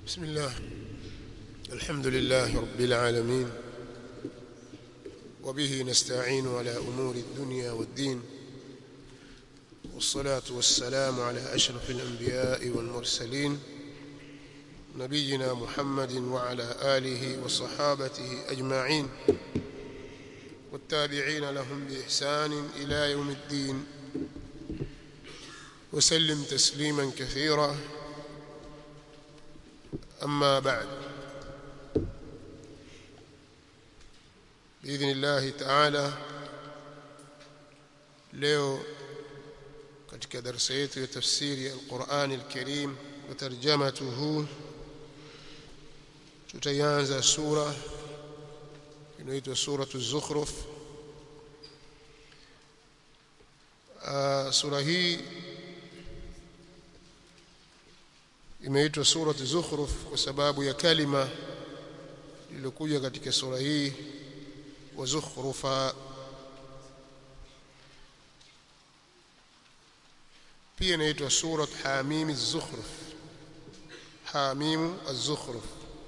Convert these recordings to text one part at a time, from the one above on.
بسم الله الحمد لله رب العالمين وبه نستعين على أمور الدنيا والدين والصلاة والسلام على أشرف الأنبياء والمرسلين نبينا محمد وعلى آله وصحابته أجمعين والتابعين لهم بإحسان إلى يوم الدين وسلم تسليما كثيرا أما بعد بإذن الله تعالى leo katika darasa yetu ya tafsiri ya Qur'an al-Karim wa tarjamatuhu tutaanza sura inaitwa suratu az-Zukhruf sura hii imeitwa suratu Zukhruf kwa sababu ya kalima iliyokuja katika sura hii wa zukhrufa pia inaitwa surat hamim az-zukhruf hamim az-zukhruf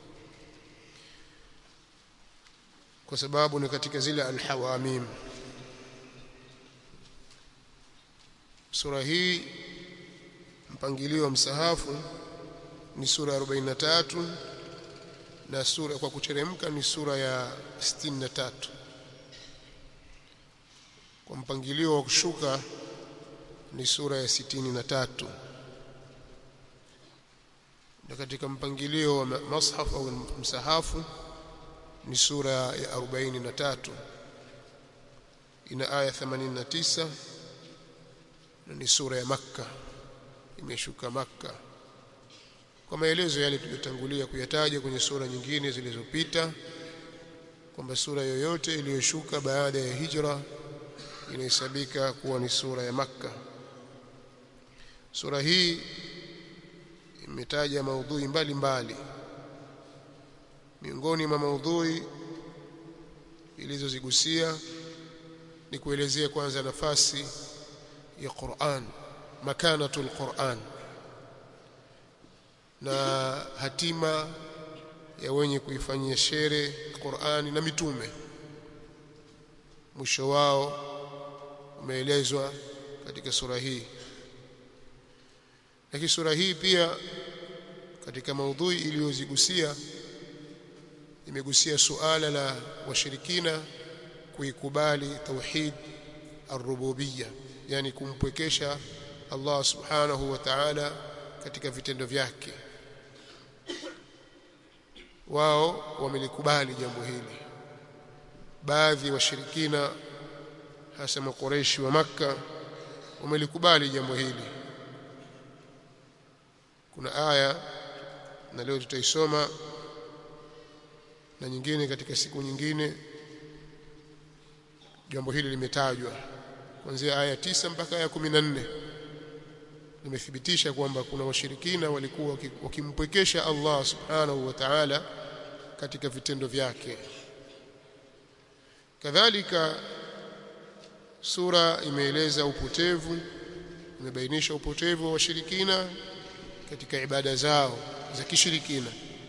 kwa sababu ni katika zile al-hawamim sura hii mpangilio wa msahafu ni sura ya 43 na sura kwa kuteremka ni sura ya 63 kwa mpangilio wa kushuka ni sura ya 63 na katika mpangilio wa mashaf au msahafu ni sura ya 43 ina aya 89 na ni sura ya makka imeshuka makka kwa maelezo yale tuliyotangulia kuyataja kwenye sura nyingine zilizopita kwamba sura yoyote iliyoshuka baada ya hijra inahesabika kuwa ni sura ya makka sura hii imetaja maudhui mbalimbali miongoni mwa maudhui ilizozigusia ni kuelezea kwanza nafasi ya Qur'an makanatul Qur'an na hatima ya wenye kuifanyia shere Qur'ani na mitume mwisho wao umeelezwa katika sura hii lakini sura hii pia katika maudhui iliyozigusia imegusia suala la washirikina kuikubali tauhid ar-rububiyya yani kumpwekesha Allah subhanahu wa ta'ala katika vitendo vyake wao wamelikubali jambo hili baadhi ya washirikina hasa makoreshi wa maka wamelikubali jambo hili kuna aya na leo tutaisoma na nyingine katika siku nyingine jambo hili limetajwa kuanzia aya tisa mpaka aya 14 limethibitisha kwamba kuna washirikina walikuwa wakimpwekesha Allah subhanahu wa ta'ala katika vitendo vyake kadhalika sura imeeleza upotevu imebainisha upotevu wa washirikina katika ibada zao za kishirikina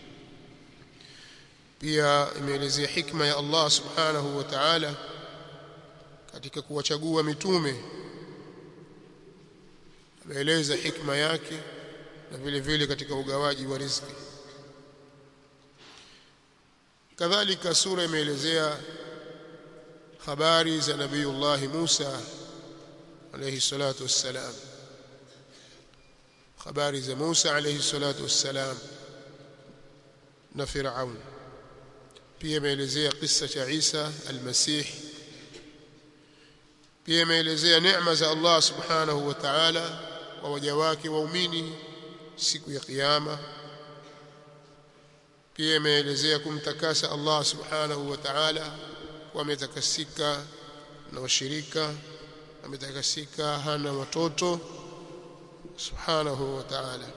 pia imeelezea hikma ya Allah subhanahu wa ta'ala katika kuwachagua mitume ameeleza hikma yake na vile vile katika ugawaji wa riziki kadhalika sura imeelezea habari za nabiiullah Musa alayhi salatu wassalam habari za Musa alayhi salatu wassalam na Firaun pia imeelezea kisa cha Isa al-Masih pia imeelezea neema za Allah subhanahu wa ta'ala kwa waja wake waumini siku ya kiyama pia imeelezea kumtakasa Allah subhanahu wa ta'ala kwa ametakasika na washirika ametakasika hana watoto subhanahu wa ta'ala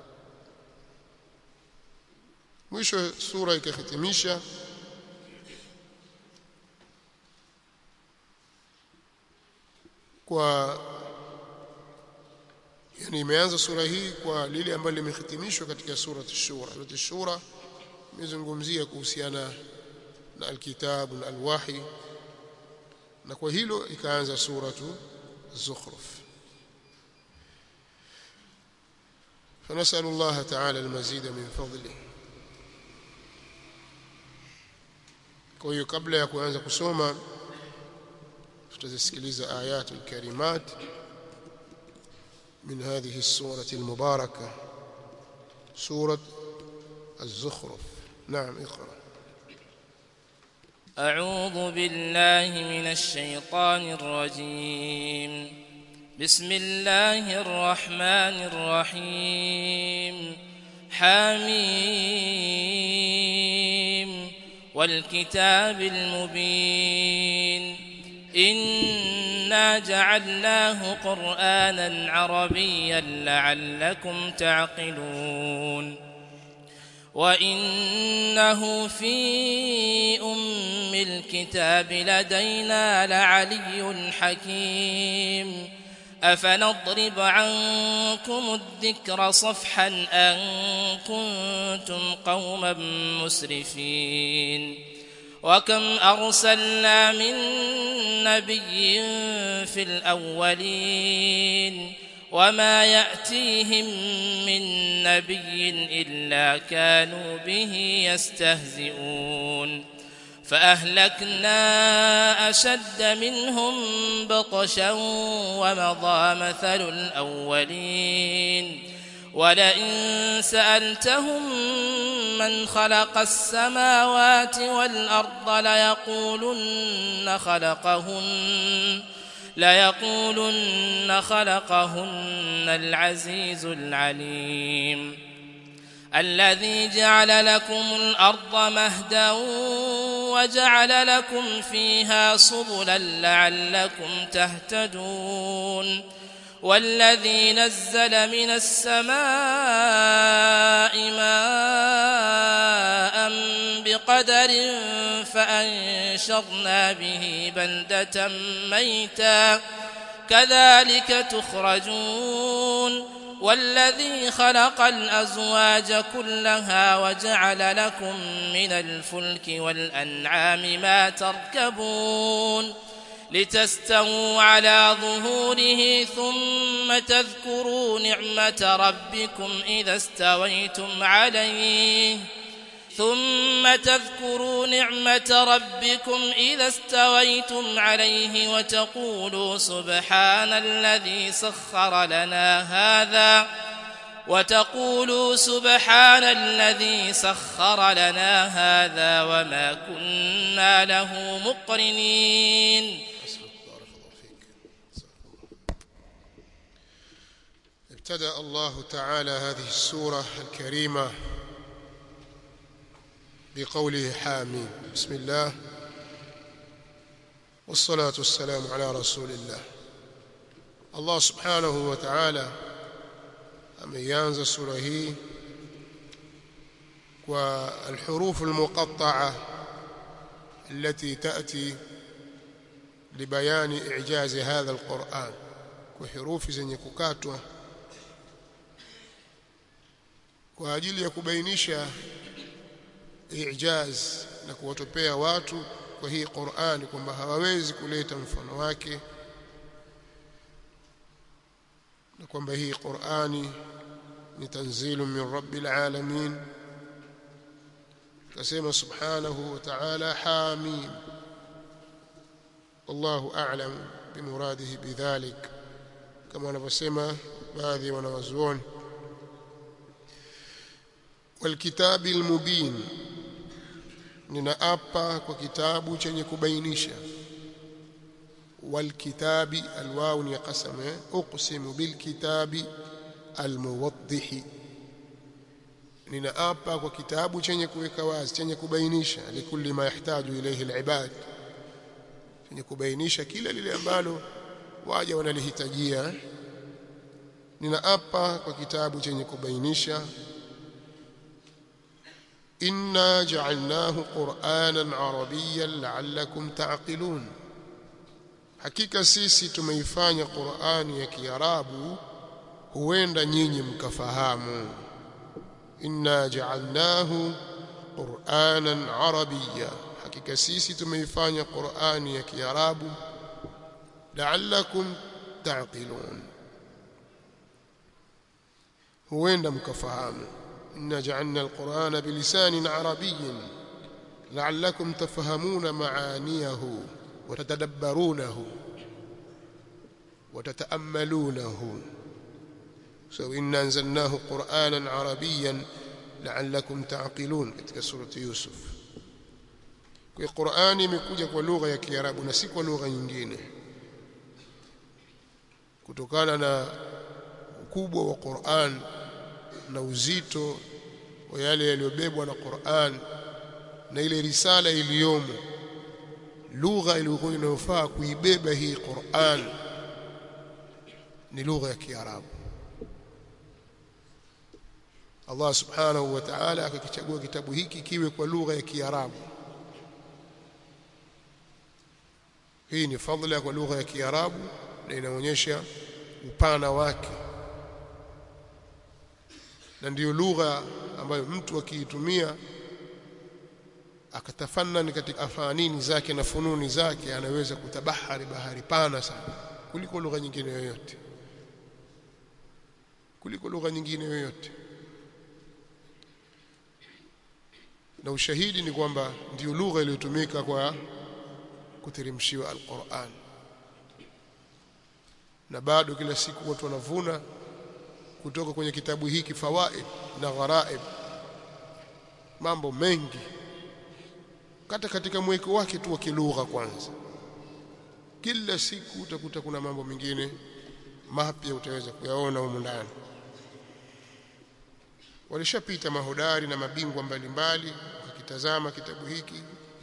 mwisho sura ikahitimisha kwa yani imeanza sura hii kwa lile ambalo limehitimishwa katika sura ash-shura sura ash-shura imezungumzia kuhusiana na alkitabu na alwahi na kwa hilo ikaanza suratu zukhruf فنسأل الله تعالى المزيد من فضله kwa hiyo kabla ya kuanza kusoma tutazisikiliza ayatul karimat من هذه السورة المباركة سورة الزخرف نعم اقرأ أعوذ بالله من الشيطان الرجيم بسم الله الرحمن الرحيم حميم والكتاب المبين إنا جعلناه قرآنا عربيا لعلكم تعقلون وإنه في أم الكتاب لدينا لعلي حكيم أفنضرب عنكم الذكر صفحا أن كنتم قوما مسرفين وكم أرسلنا من نبي في الأولين وما يأتيهم من نبي إلا كانوا به يستهزئون فأهلكنا أشد منهم بطشا ومضى مثل الأولين ولئن سألتهم من خلق السماوات والأرض ليقولن خلقهن ليقولن خلقهن العزيز العليم الذي جعل لكم الأرض مهدا وجعل لكم فيها سبلا لعلكم تهتدون والذي نزل من السماء ماء بقدر فأنشرنا به بلدة ميتا كذلك تخرجون والذي خلق الأزواج كلها وجعل لكم من الفلك والأنعام ما تركبون لتستووا على ظهوره ثم تذكروا نعمة ربكم إذا استويتم عليه ثم تذكروا نعمة ربكم إذا استويتم عليه وتقولوا سبحان الذي سخر لنا هذا وتقولوا سبحان الذي سخر لنا هذا وما كنا له مقرنين بارك الله فيك ابتدأ الله تعالى هذه السورة الكريمة بقوله حامين بسم الله والصلاة والسلام على رسول الله الله سبحانه وتعالى ameianza sura hii kwa alhuruf almuqatta'a التي تأتي لبيان إعجاز هذا القرآن وحروف zenye kukatwa kwa ajili ya kubainisha ijaz na kuwatopea watu kwa hii Qur'an kwamba hawawezi kuleta mfano wake na kwamba hii Qur'ani ni tanzilu min rabbil alamin kasema subhanahu wa ta'ala hamim wallahu a'lam bimuradihi bidhalik kama wanavyosema baadhi ya wanawazuoni والكتاب المبين ninaapa kwa kitabu chenye kubainisha والكتاب الواو ni qasam uqsimu bilkitabi almuwaddih ninaapa kwa kitabu chenye kuweka wazi chenye kubainisha likulli ma yahtaju ilayhi alibad chenye kubainisha kila lile ambalo waja wanalihitajia ninaapa kwa kitabu chenye kubainisha inna ja'alnahu qur'anan arabiyyan la'allakum ta'qilun hakika sisi tumeifanya Qur'ani ya Kiarabu huenda nyinyi mkafahamu inna ja'alnahu qur'anan arabiyya hakika sisi tumeifanya qur'ani ya kiarabu la'allakum ta'qilun huenda mkafahamu inna ja'alna alqur'ana bilisanin arabiyyin la'allakum tafhamuna ma'aniyahu wa tatadabbarunahu wa tata'ammalunahu so inna anzalnahu qur'anan arabiyyan la'allakum ta'qilun katika surati yusuf kwa Qur'ani imekuja kwa lugha ya Kiarabu na si kwa lugha nyingine kutokana na ukubwa wa Qur'an na uzito wa yale yaliyobebwa na Qur'an na ile risala iliyomo lugha iliyokuwa inayofaa kuibeba hii Qur'an ni lugha ya Kiarabu Allah subhanahu wa ta'ala akakichagua kitabu hiki kiwe kwa lugha ya Kiarabu hii ni fadhila kwa lugha ya Kiarabu na inaonyesha upana wake na ndiyo lugha ambayo mtu akiitumia akatafanani katika afanini zake na fununi zake anaweza kutabahari bahari pana sana kuliko lugha nyingine yoyote kuliko lugha nyingine yoyote na ushahidi ni kwamba ndiyo lugha iliyotumika kwa kuteremshiwa alquran na bado kila siku watu wanavuna kutoka kwenye kitabu hiki fawaid na gharaib mambo mengi kata katika mweko wake tu wa kilugha kwanza kila siku utakuta kuna mambo mengine mapya utaweza kuyaona humu ndani walishapita mahodari na mabingwa mbalimbali wakitazama kitabu hiki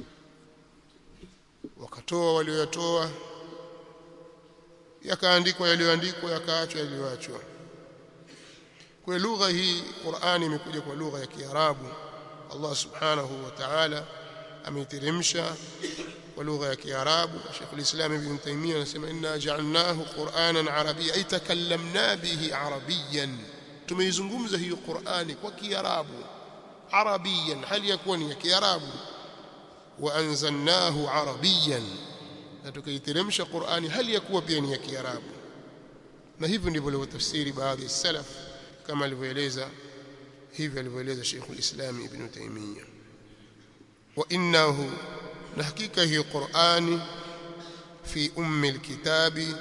wakatoa walioyatoa yakaandikwa yaliyoandikwa yakaachwa yaliyoachwa kwa lugha hii Qur'ani imekuja kwa lugha ya Kiarabu Allah subhanahu wa ta'ala ameiteremsha kwa lugha ya Kiarabu Sheikh al-Islam Ibn Taymiyyah anasema inna ja'alnahu Qur'anan arabiyyan ay takallamna bihi arabiyyan tumeizungumza hiyo Qur'ani kwa Kiarabu arabiyan hali yakuwa ni ya Kiarabu wa anzalnahu arabiyan na tukaiteremsha Qur'ani hali yakuwa pia ni ya Kiarabu na hivyo ndivyo walivyotafsiri baadhi ya salaf kama alivyoeleza hivi alivyoeleza Sheikh al-Islam Ibn Taymiyyah wa innahu na hakika hiyo Qur'ani fi ummi alkitabi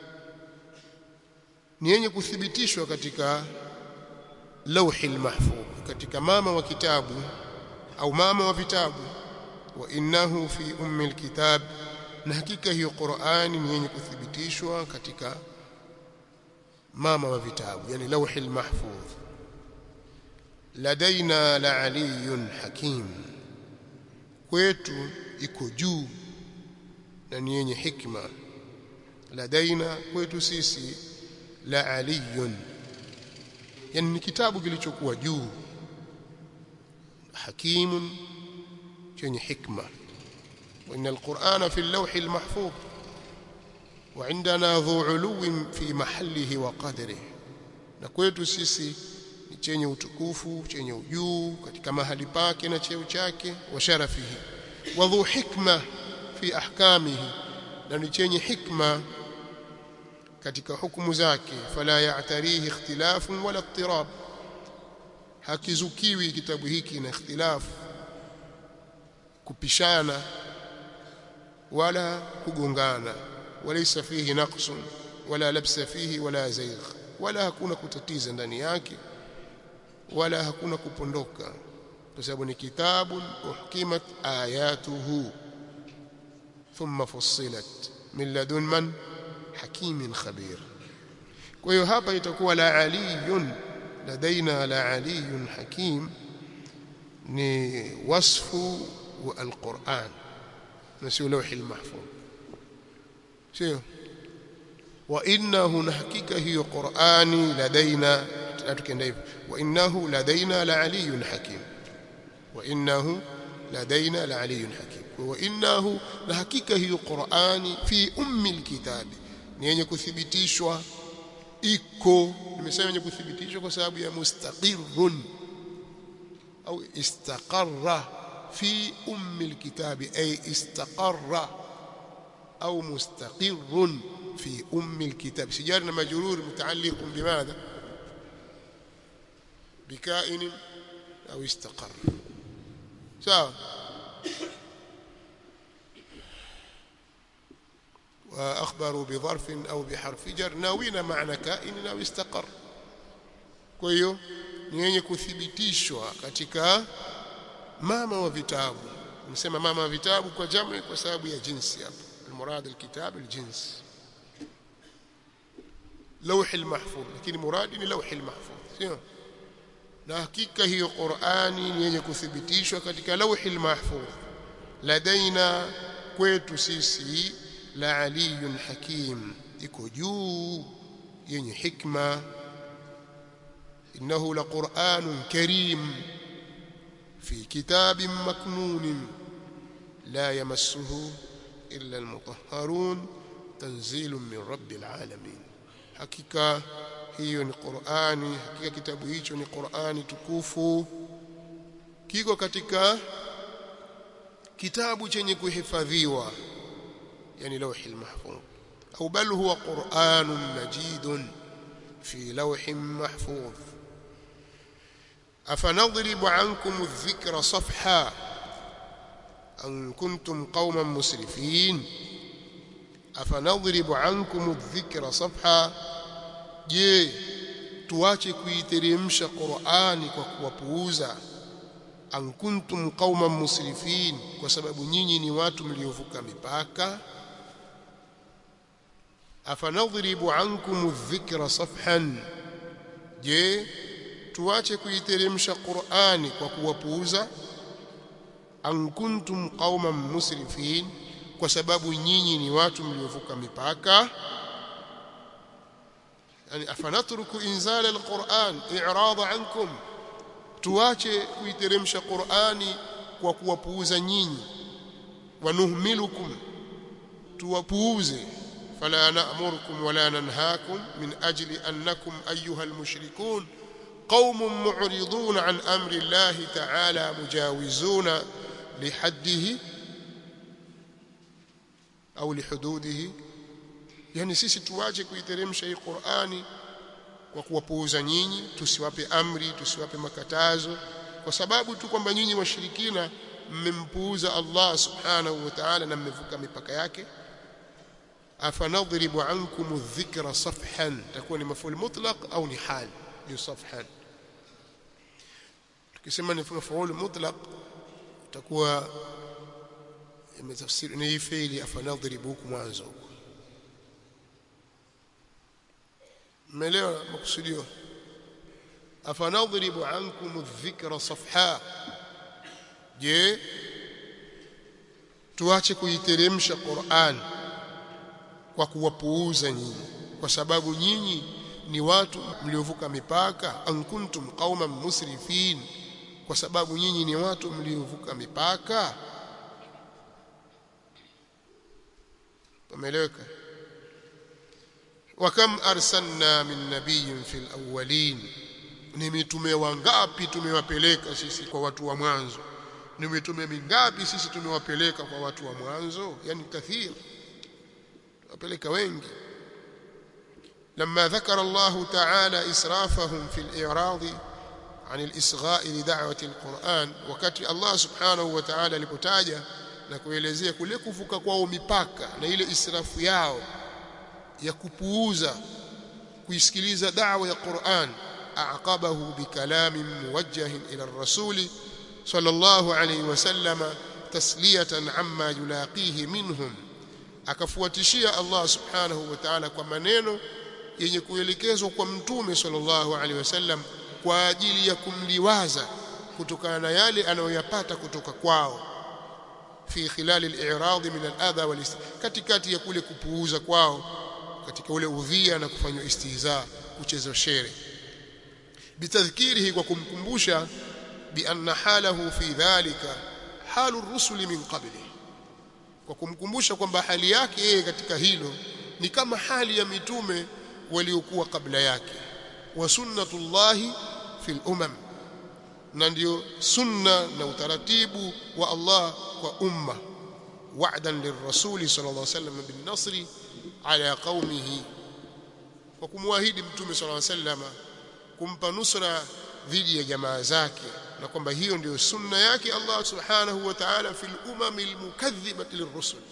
ni yenye kuthibitishwa katika lauhi almahfuz katika mama wa kitabu au mama wa vitabu wa innahu fi ummi alkitab na hakika hiyo Qur'ani ni yenye kuthibitishwa katika mama wa vitabu yani lauhi almahfuz ladaina la aliyun hakim kwetu iko juu na ni yenye hikma ladaina kwetu sisi la aliyun yani ni kitabu kilichokuwa juu hakimun chenye hikma وإن القرآن في اللوح المحفوظ وعندنا ذو علو في محله وقدره na kwetu sisi ni chenye utukufu chenye ujuu katika mahali pake na cheo chake wa sharafihi wa dhu hikma fi ahkamihi na ni chenye hikma katika hukumu zake fala ya'tarihi ikhtilafun wala ittirab hakizukiwi kitabu hiki na ikhtilafu kupishana wala kugongana walaysa fihi naqsun wala labsa fihi wala zaygh wala hakuna kutatiza ndani yake wala hakuna kupondoka kwa sababu ni kitabu uhkimat ayatuhu thumma fussilat min ladun man hakimin khabir kwa hiyo hapa itakuwa la aliyun ladaina la aliyun hakim ni wasfu wa alquran na sio lawhi almahfuz sio wa innahu na hakika hiyo qurani ladaina tukienda hivyo wa innahu ladaina la aliyun hakim wa innahu ladaina la aliyun hakim wa innahu na hakika hiyo qurani fi ummi alkitabi ni yenye kuthibitishwa iko nimesema yenye kuthibitishwa kwa sababu ya mustaqirrun au istaqarra fi ummi alkitabi ay istaqarra au mustaqirrun fi ummi alkitab sijar na majrur mutaalliq bimadha بكائن أو استقر سواء وأخبروا بظرف أو بحرف جر ناوين معنى كائن أو استقر kwa hiyo ni yenye kuthibitishwa katika mama wa vitabu nimesema mama wa vitabu kwa jamu kwa sababu ya jinsi hapo المراد الكتاب الجنس لوح المحفوظ lakini muradi ni لوح المحفوظ sio na hakika hiyo Qur'ani ni yenye kuthibitishwa katika lauhil mahfuz ladaina kwetu sisi la aliyun hakim iko juu yenye hikma innahu laqur'anun karim fi kitabin maknun la yamassuhu illa almutahharun tanzilun min rabbil alamin hakika hiyo ni Qur'ani hakika kitabu hicho ni Qur'ani tukufu kiko katika kitabu chenye kuhifadhiwa yani lawhil mahfuz au bal huwa Qur'anun majidun fi lawhin mahfuz afanadribu ankum adh-dhikra safha an kuntum qauman musrifin afanadribu ankum adh-dhikra safha je tuache kuiteremsha Qur'ani kwa kuwapuuza an kuntum qauman musrifin kwa sababu nyinyi ni watu mliovuka mipaka afanadhribu ankum adh-dhikra safhan je tuache kuiteremsha Qur'ani kwa kuwapuuza an kuntum qauman musrifin kwa sababu nyinyi ni watu mliovuka mipaka يعني أفنترك إنزال القرآن إعراض عنكم tuache kuiteremsha Qur'ani kwa kuwapuuza nyinyi wanuhmilukum tuwapuuze fala na'murukum wala nanhaakum min ajli annakum ayyuha almushrikun qaumun mu'ridun an amri Allah ta'ala mujawizuna lihaddihi au lihududihi yani sisi tuache kuiteremsha hii Qur'ani kwa kuwapuuza nyinyi tusiwape amri tusiwape makatazo kwa sababu tu kwamba nyinyi washirikina mmempuuza Allah subhanahu wa ta'ala na mmevuka mipaka yake afanadhribu ankum adh-dhikra safhan takuwa ni maful mutlaq au ni hal ni safhan tukisema ni maful mutlaq takuwa imetafsiri ni fi'li afanadhribu huku mwanzo huko mmeelewa makusudio afanadhribu ankum adh-dhikra safha je tuache kuiteremsha Qur'an kwa kuwapuuza nyinyi kwa sababu nyinyi ni watu mliovuka mipaka an kuntum qauman musrifin kwa sababu nyinyi ni watu mliovuka mipaka umeeleweka وكم أرسلنا من نبي في الأولين ni mitume wangapi tumewapeleka sisi kwa watu wa mwanzo ni mitume mingapi sisi tumewapeleka kwa watu wa mwanzo yani kathir wapeleka wengi لما ذكر الله تعالى إسرافهم في الإعراض عن الإصغاء لدعوة القرآن وكتي الله سبحانه وتعالى لكتاجة na kuelezea kule kuvuka kwao mipaka na ile israfu yao ya kupuuza kuisikiliza da'wa ya Qur'an aqabahu bikalamin muwajjahin ila ar-rasul sallallahu alayhi wasallama tasliyatan amma yulaqihi minhum akafuatishia Allah subhanahu wa ta'ala kwa maneno yenye kuelekezwa kwa mtume sallallahu alayhi wasallam kwa ajili ya kumliwaza kutokana na yale anayoyapata kutoka kwao fi khilal al-i'rad min al-adha wal katikati ya kule kupuuza kwao katika ule udhia na kufanywa istihza kucheza shere bitadhkirihi kwa kumkumbusha bi anna halahu fi dhalika halu rusuli min qabli kwa kumkumbusha kwamba hali yake yeye katika hilo ni kama hali ya mitume waliokuwa kabla yake wa sunnatullahi fil umam na ndio sunna na utaratibu wa Allah kwa umma wa'dan lirrasuli sallallahu alayhi wasallam bin nasri ala qaumihi kwa kumwahidi mtume sallallahu alayhi wasallam kumpa nusra dhidi ya jamaa zake na kwamba hiyo ndio sunna yake Allah subhanahu wa ta'ala fil umamil mukaththibati lirrusul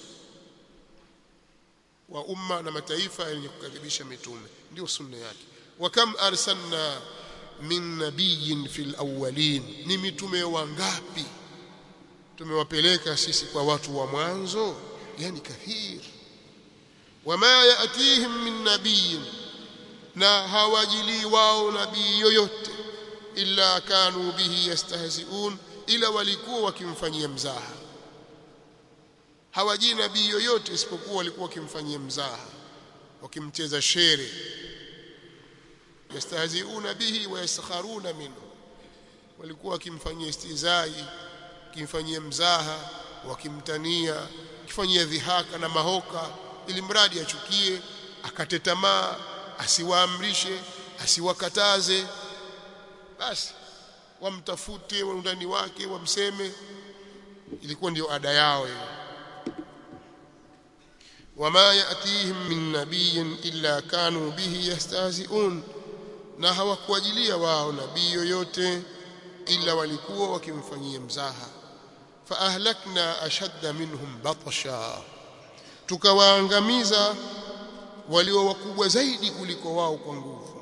wa umma na mataifa yenye kukadhibisha mitume ndio sunna yake wa kam arsalna min nabiyyin fil awwalin ni mitume wangapi tumewapeleka sisi kwa watu wa mwanzo yani kathir wama yatihim min nabiyyin na hawajili wao nabii yoyote illa kanu bihi yastahzi'un ila walikuwa wakimfanyia mzaha hawajii nabii yoyote isipokuwa walikuwa wakimfanyia mzaha wakimcheza shere yastahzi'una bihi wa yaskharuna minhu walikuwa wakimfanyia istizai kimfanyia mzaha wakimtania kifanyia dhihaka na mahoka ili mradi achukie akate tamaa asiwaamrishe asiwakataze basi wamtafute undani wake wamseme ilikuwa ndio ada yao hiyo wama yatihim min nabiyyin illa kanu bihi yastahzi'un na hawakuajilia wao nabii yoyote ila walikuwa wakimfanyia mzaha fa ahlakna ashadda minhum batsha tukawaangamiza walio wakubwa zaidi kuliko wao kwa nguvu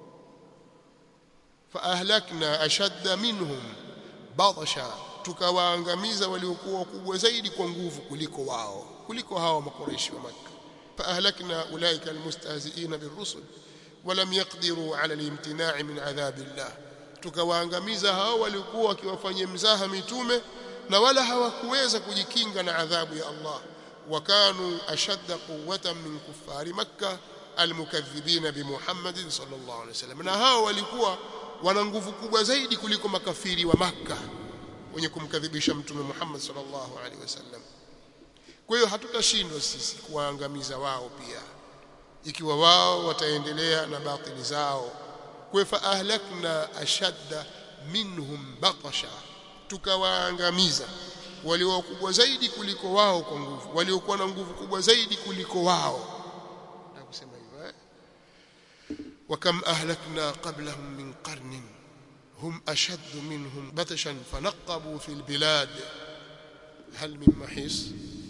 fa ahlakna ashadda minhum batsha tukawaangamiza waliokuwa wakubwa zaidi kwa nguvu kuliko wao kuliko hawa makoreshi wa Makka fa ahlakna ulaika almustahzi'ina birrusul ولم يقدروا على الامتناع من عذاب الله tukawaangamiza hao walikuwa wakiwafanyia mzaha mitume na wala hawakuweza kujikinga na adhabu ya Allah wakanu ashadda quwwatan min kuffari makkah almukaththibina bi Muhammadin sallallahu alaihi wasallam na hao walikuwa wana nguvu kubwa zaidi kuliko makafiri wa Makka wenye kumkadhibisha mtume Muhammad sallallahu alaihi wasallam kwa hiyo hatutashindwa sisi kuwaangamiza wao pia ikiwa wao wataendelea na batili zao kwa fa ahlakna ashadda minhum batasha tukawaangamiza walio kubwa zaidi kuliko wao kwa nguvu waliokuwa na nguvu kubwa zaidi kuliko wao na kusema hivyo eh وكم أهلكنا قبلهم من قرن هم أشد منهم بطشا فنقبوا في البلاد هل من محيص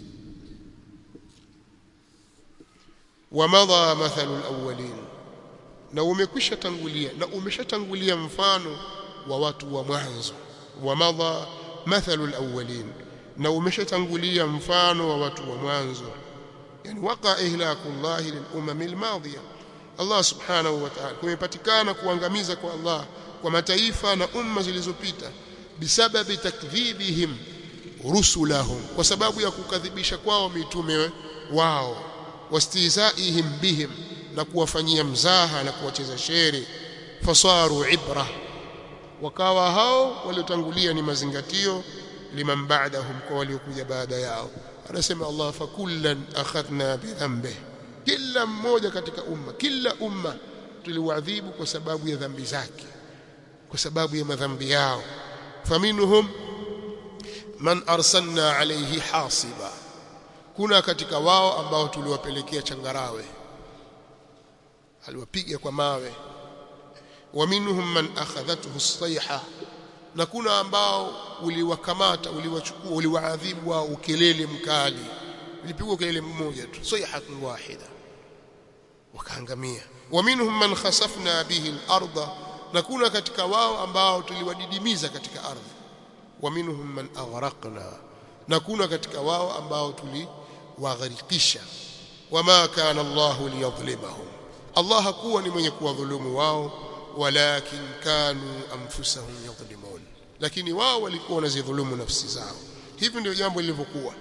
ومضى مثل الأولين na umekwisha tangulia na umeshatangulia mfano wa watu wa mwanzo wamadha mathalu alawwalin na umeshatangulia mfano wa watu wa mwanzo yani waqa ihlakullah lilumam almadhiya Allah subhanahu wa ta'ala kumepatikana kuangamiza kwa Allah kwa mataifa na umma zilizopita bisababi takdhibihim rusulahum kwa sababu ya kukadhibisha kwao mitume wao wastizaihim bihim na kuwafanyia mzaha na kuwacheza shere fasaru ibra wakawa hao waliotangulia ni mazingatio liman ba'dahum kwa waliokuja baada yao anasema Allah fakullan akhadna bidhanbi kila mmoja katika umma kila umma tuliwaadhibu kwa sababu ya dhambi zake kwa sababu ya madhambi yao faminhum man arsalna alayhi hasiba kuna katika wao ambao tuliwapelekea changarawe aliwapiga kwa mawe wa minhum man akhadhathu as-sayha na kuna ambao uliwakamata uliwachukua uliwaadhibu wao ukelele mkali ulipigwa kelele mmoja tu sayhatun wahida wakaangamia wa minhum man khasafna bihi al-ardha na kuna katika wao ambao tuliwadidimiza katika ardhi wa minhum man aghraqna na kuna katika wao ambao tuliwagharikisha wama kana Allahu liyadhlimahum Allah hakuwa ni mwenye kuwadhulumu wao walakin kanu anfusahum yadhlimun lakini wao walikuwa wanazidhulumu nafsi zao hivi ndio jambo lilivyokuwa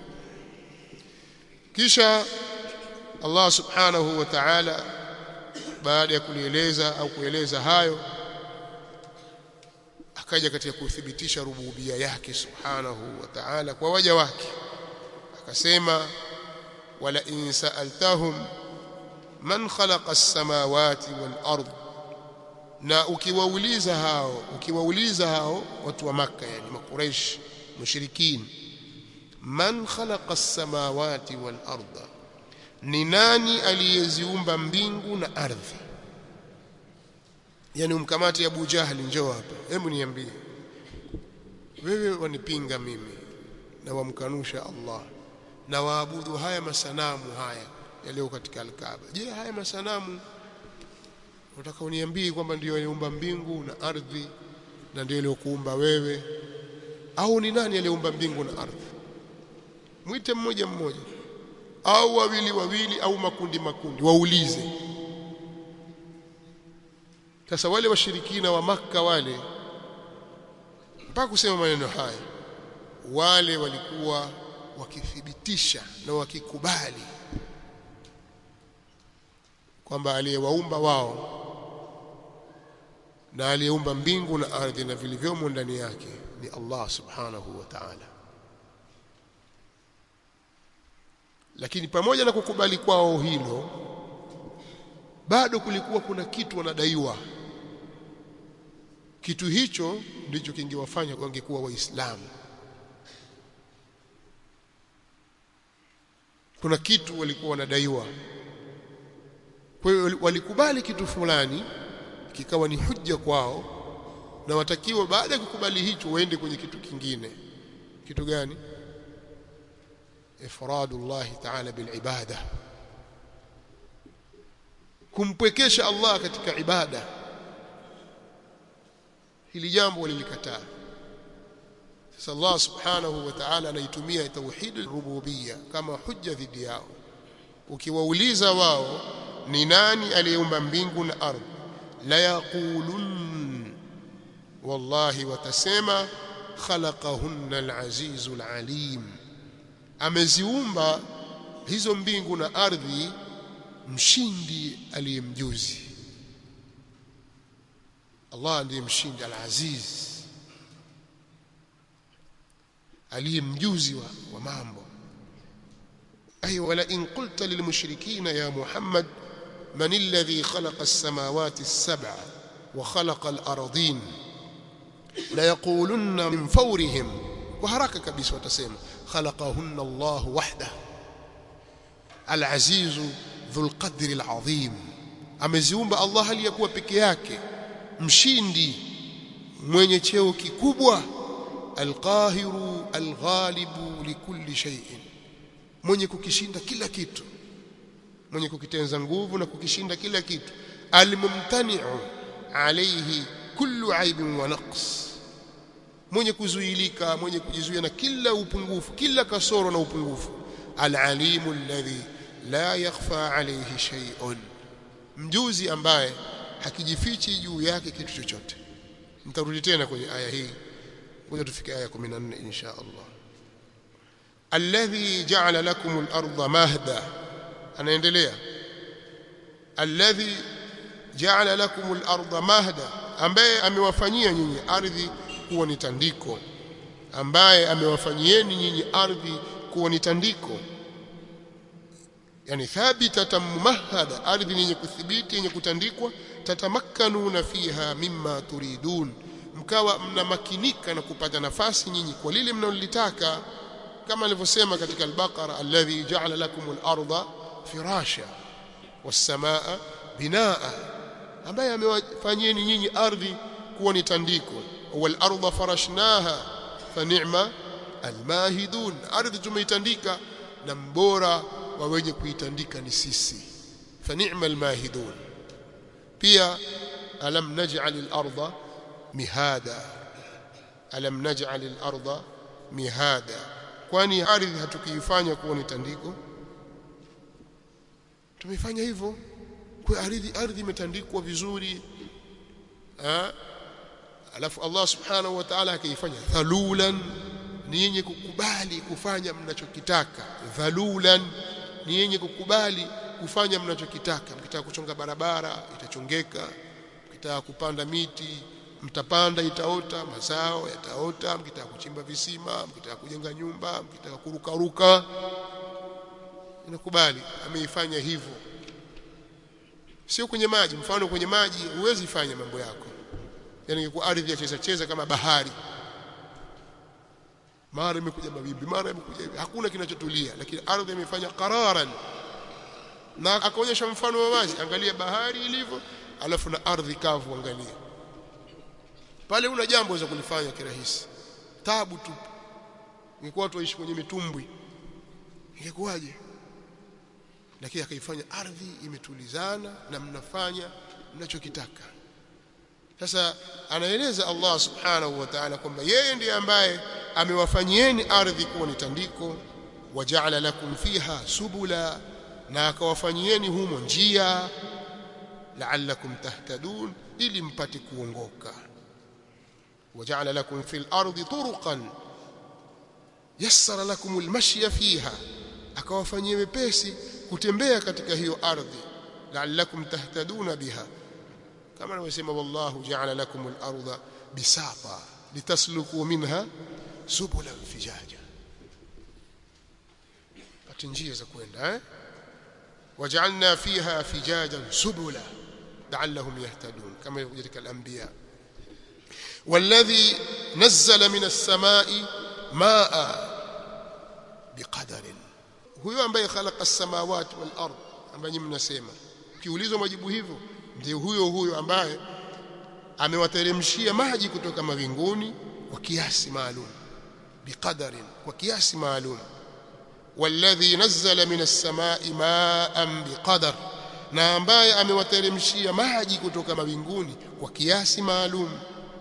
kisha Allah subhanahu wa ta'ala baada ya kulieleza au kueleza hayo akaja katika kuthibitisha rububia yake subhanahu wa ta'ala kwa waja wake akasema wala in sa'altahum man khalaqa as-samawati wal ard na ukiwauliza hao ukiwauliza hao watu wa maka yani makuraish mushrikin man khalaqa as-samawati wal arda ni nani aliyeziumba mbingu na ardhi yani umkamati Abu Jahli njoo hapa hebu niambie wewe wanipinga mimi na wamkanusha Allah na waabudu haya masanamu haya yaliyo katika al-Kaaba je haya masanamu unataka uniambie kwamba ndio aliumba mbingu na ardhi na ndio aliyokuumba wewe au ni nani aliyeumba mbingu na ardhi mwite mmoja mmoja au wawili wawili au makundi makundi waulize sasa wale washirikina wa maka wale mpaka kusema maneno haya wale walikuwa wakithibitisha na wakikubali kwamba aliyewaumba wao na aliyeumba mbingu na ardhi na vilivyomo ndani yake ni Allah subhanahu wa ta'ala lakini pamoja na kukubali kwao hilo bado kulikuwa kuna kitu wanadaiwa kitu hicho ndicho kingewafanya wangekuwa waislamu kuna kitu walikuwa wanadaiwa kwa hiyo walikubali kitu fulani kikawa ni hujja kwao na watakiwa baada ya kukubali hicho waende kwenye kitu kingine kitu gani ifradullah ta'ala bil ibada kumpwekesha Allah katika ibada hili jambo walilikataa sasa Allah subhanahu wa ta'ala anaitumia tauhid rububiyya kama hujja dhidi yao ukiwauliza wao ni nani aliyeumba mbingu na ardhi la yaqulun wallahi watasema khalaqahunna al-azizul alim ameziumba hizo mbingu na ardhi mshindi aliyemjuzi Allah ndiye mshindi al-aziz aliyemjuzi wa, wa mambo ay wala in qulta lilmushrikina ya muhammad man alladhi khalaqa as-samawati as-sab'a wa khalaqa al-ardin la yaqulunna min fawrihim kwa haraka kabisa watasema khalaqahunna Allah wahdahu al-aziz dhul qadri al-azim ameziumba Allah aliyakuwa peke yake mshindi mwenye cheo kikubwa alqahiru alghalibu likulli shay'in mwenye kukishinda kila kitu mwenye kukitenza nguvu na kukishinda kila kitu almumtani'u alayhi kullu aibin wa naqs mwenye kuzuilika mwenye kujizuia na kila upungufu kila kasoro na upungufu alalimu alladhi la yakhfa alayhi shay'un mjuzi ambaye hakijifichi juu yake kitu chochote nitarudi tena kwenye aya hii ngoja tufike aya 14 insha Allah alladhi ja'ala lakum al-ardha mahda anaendelea alladhi ja'ala lakum al-ardha mahda ambaye amewafanyia nyinyi ardhi kuwa ni tandiko ambaye amewafanyieni nyinyi ardhi kuwa ni tandiko yani thabitatan mumahhada ardhi yenye kuthibiti yenye kutandikwa tatamakkanuna fiha mimma turidun mkawa mnamakinika na kupata nafasi nyinyi kwa lile mnalolitaka kama alivyosema katika al-Baqara alladhi ja'ala lakum al-ardha firasha was-samaa binaa ambaye amewafanyieni nyinyi ardhi kuwa ni tandiko wal ardha farashnaha fa ni'ma al-mahidun ardhi tumeitandika na mbora wa wenye kuitandika ni sisi fa ni'ma al-mahidun pia alam naj'al al-ardha mihada alam naj'al al-ardha mihada kwani ardhi hatukiifanya kuwa ni tandiko tumefanya hivyo kwa ardhi ardhi imetandikwa vizuri ha? alafu Allah subhanahu wa ta'ala akaifanya dhalulan ni yenye kukubali kufanya mnachokitaka dhalulan ni yenye kukubali kufanya mnachokitaka mkitaka kuchonga barabara itachongeka mkitaka kupanda miti mtapanda itaota mazao yataota mkitaka kuchimba visima mkitaka kujenga nyumba mkitaka kuruka ruka inakubali ameifanya hivyo sio kwenye maji mfano kwenye maji huwezi fanya mambo yako yani ingekuwa ardhi ya cheza cheza kama bahari mara imekuja mawimbi mara imekuja hivi hakuna kinachotulia lakini ardhi imefanya qararan na akaonyesha mfano wa wazi angalia bahari ilivyo alafu na ardhi kavu angalia pale una jambo za kulifanya kirahisi tabu tu ingekuwa watu waishi kwenye mitumbwi ingekuwaje lakini akaifanya ardhi imetulizana na mnafanya mnachokitaka sasa anaeleza Allah subhanahu wa ta'ala kwamba yeye ndiye ambaye amewafanyieni ardhi kuwa ni tandiko waja'ala lakum fiha subula na akawafanyieni humo njia la'allakum tahtadun ili mpate kuongoka waja'ala lakum fil ardi turuqan yassara lakum almashya fiha akawafanyia wepesi kutembea katika hiyo ardhi la'allakum tahtaduna biha kama anavyosema wallahu ja'ala lakum al-ardha bisata litasluku minha subulan fijaja pati njia za kwenda eh waj'alna fiha fijajan subula la'allahum yahtadun kama ilivyo katika al-anbiya والذي نزل من السماء ماء بقدر huyo ambaye khalaqa as-samawati wal ard ambaye mnasema kiulizwa majibu hivyo ndiye huyo huyo ambaye amewateremshia maji kutoka mawinguni kwa kiasi maalum biqadarin kwa kiasi maalum walladhi nazzala minas samai ma'an biqadar na ambaye amewateremshia maji kutoka mawinguni kwa kiasi maalum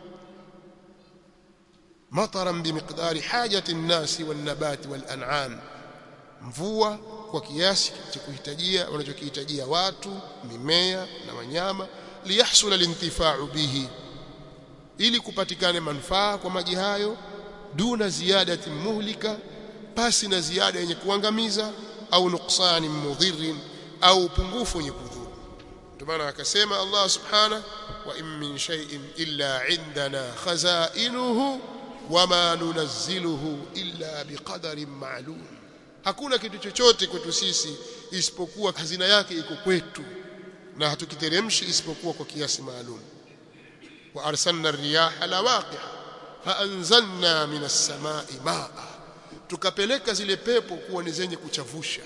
mataran bimiqdari hajati an-nasi wan-nabati wal-an'am mvua kwa kiasi cha kuhitajia wanachokihitajia watu mimea na wanyama liyahsula lintifa'u bihi ili kupatikane manufaa kwa maji hayo duna ziyadati muhlika pasi na ziada yenye kuangamiza au nuksani mudhirin au upungufu wenye kudhuru ndio maana akasema Allah subhanahu wa in min shay'in illa indana khazainuhu wama nunazziluhu illa biqadarin ma'lum hakuna kitu chochote kwetu sisi isipokuwa hazina yake iko kwetu na hatukiteremshi isipokuwa kwa kiasi maalum wa arsalna riyaha lawaqih faanzalna minas samai maa tukapeleka zile pepo kuwa ni zenye kuchavusha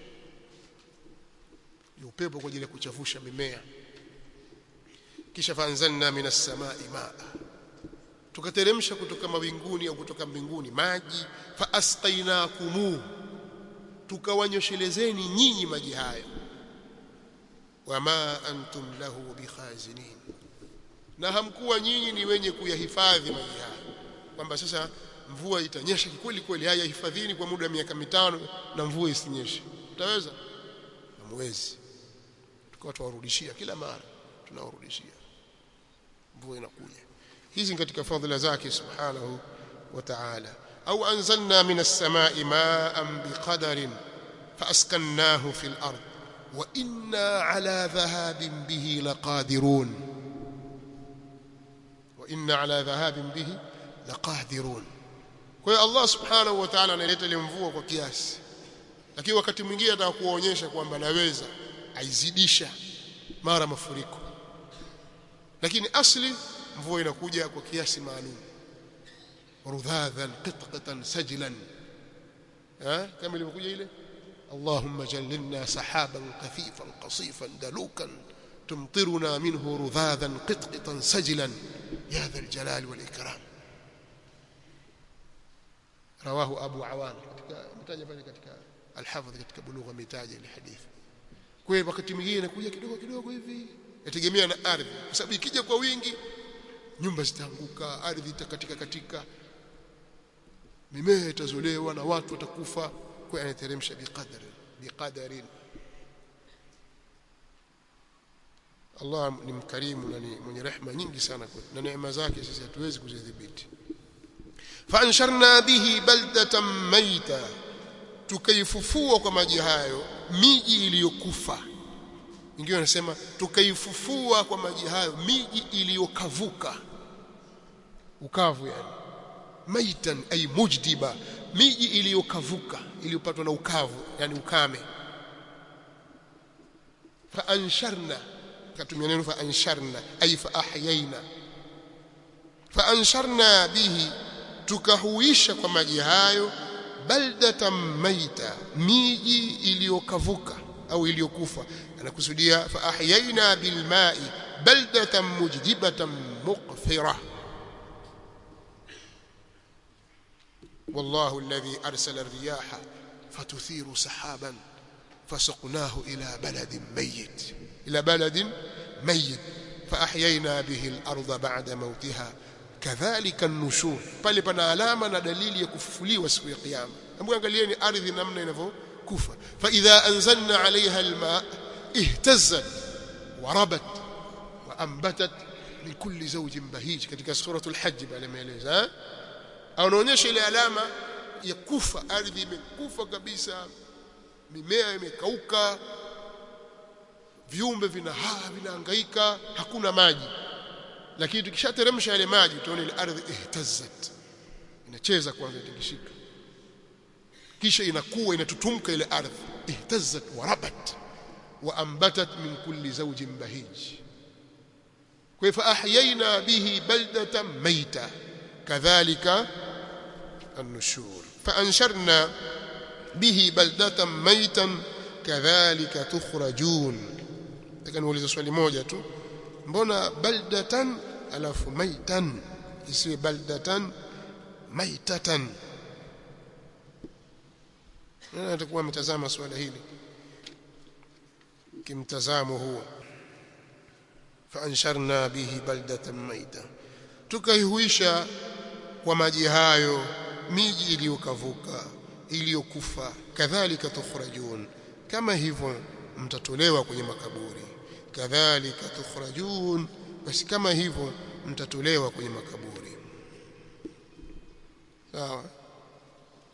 ni upepo kwa ajili ya kuchavusha mimea kisha faanzalna minas samai maa tukateremsha kutoka mawinguni au kutoka mbinguni maji faasqainakumu tukawanyoshelezeni nyinyi maji hayo wama antum lahu bikhazinin na hamkuwa nyinyi ni wenye kuyahifadhi maji hayo kwamba sasa mvua itanyesha kweli kweli haya hifadhini kwa muda wa miaka mitano na mvua isinyeshe utaweza hamwezi tukawa tuwarudishia kila mara tunawarudishia mvua inakuja hizi katika fadhila zake subhanahu wa ta'ala au anzalna minas samai ma'an biqadarin faaskannahu fil ard wa inna ala dhahabin bihi laqadirun wa inna ala dhahabin bihi laqadirun kwa hiyo Allah subhanahu wa ta'ala analeta ile mvua kwa kiasi lakini wakati mwingine atakuonyesha kwamba naweza aizidisha mara mafuriko lakini asli mvua inakuja kwa kiasi maalum rudhadhan qitqatan sajlan ha kama ilivyokuja ile اللهم جللنا سحابا كثيفا قصيفا دلوكا تمطرنا منه رذاذا قطقطا سجلا يا ذا الجلال والإكرام رواه أبو عوان متاجة pale katika الحافظ katika bulugha mitaja ile hadithi kwa hiyo wakati mwingine inakuja kidogo kidogo hivi yategemea na ardhi kwa sababu ikija kwa wingi nyumba zitaanguka ardhi itakatika katika mimea itazolewa na watu watakufa kwa anateremsha biqadari biqadarin Allah ni mkarimu na ni mwenye rehema nyingi sana kwetu na neema zake sisi hatuwezi kuzidhibiti fansharna bihi baldatan maita tukaifufua kwa maji hayo miji iliyokufa wengine wanasema tukaifufua kwa maji hayo miji iliyokavuka ukavu yani maitan ay mujdiba miji iliyokavuka iliyopatwa na ukavu yani ukame fa ansharna katumia neno fa ansharna ay fa ahyaina fa ansharna bihi tukahuisha kwa maji hayo baldatan maita miji iliyokavuka au iliyokufa anakusudia fa ahyaina bil ma'i baldatan mujdibatan muqfira والله الذي أرسل الرياح فتثير سحابا فسقناه إلى بلد ميت إلى بلد ميت فأحيينا به الأرض بعد موتها كذلك النشور pale pana alama na dalili ya kufufuliwa siku ya kiyama hebu angalieni ardhi namna inavyokufa fa idha anzalna alaiha alma ihtazzat wa rabat wa anbatat min kulli zawjin bahij katika suratul hajj pale maeleza anaonyesha ile alama ya kufa ardhi imekufa kabisa mimea imekauka viumbe vinahaa vinahangaika hakuna maji lakini tukishateremsha yale maji tuone ile ardhi ihtazzat inacheza kwanza itikishika kisha inakuwa inatutumka ile ardhi ihtazzat wa rabat wa ambatat min kulli zawjin bahij kwa fa ahyayna bihi baldatan mayta kadhalika النشور فأنشرنا به بلدة ميتا كذلك تخرجون لكن وليز swali moja tu mbona baldatan alafu maitan isiwe baldatan maitatan nani atakuwa ametazama swala hili kimtazamo huo فأنشرنا به بلدة ميتا tukaihuisha kwa maji hayo miji iliyokavuka iliyokufa kadhalika tukhrajun kama hivyo mtatolewa kwenye makaburi kadhalika tukhrajun basi kama hivyo mtatolewa kwenye makaburi sawa